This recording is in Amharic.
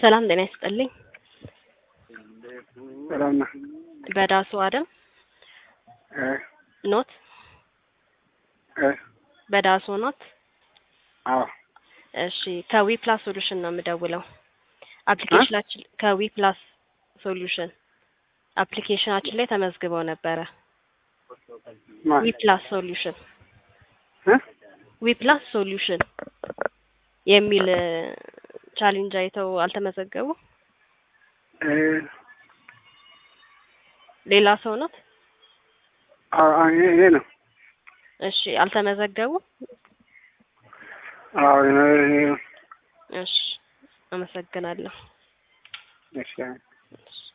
ሰላም ጤና ይስጥልኝ። ሰላም ነህ? በዳሱ አደም እ ኖት እ በዳሱ ኖት። አዎ እሺ ከዊ ፕላስ ሶሉሽን ነው የምደውለው። አፕሊኬሽናችን ከዊ ፕላስ ሶሉሽን አፕሊኬሽናችን ላይ ተመዝግበው ነበረ። ማን ዊ ፕላስ ሶሉሽን እ ዊ ፕላስ ሶሉሽን የሚል ቻሌንጅ አይተው አልተመዘገቡ። እ ሌላ ሰው ኖት? አዎ አዎ፣ ይሄ ይሄ ነው። እሺ አልተመዘገቡ። አዎ ይሄ ነው፣ ይሄ ነው። እሺ አመሰግናለሁ። እሺ እሺ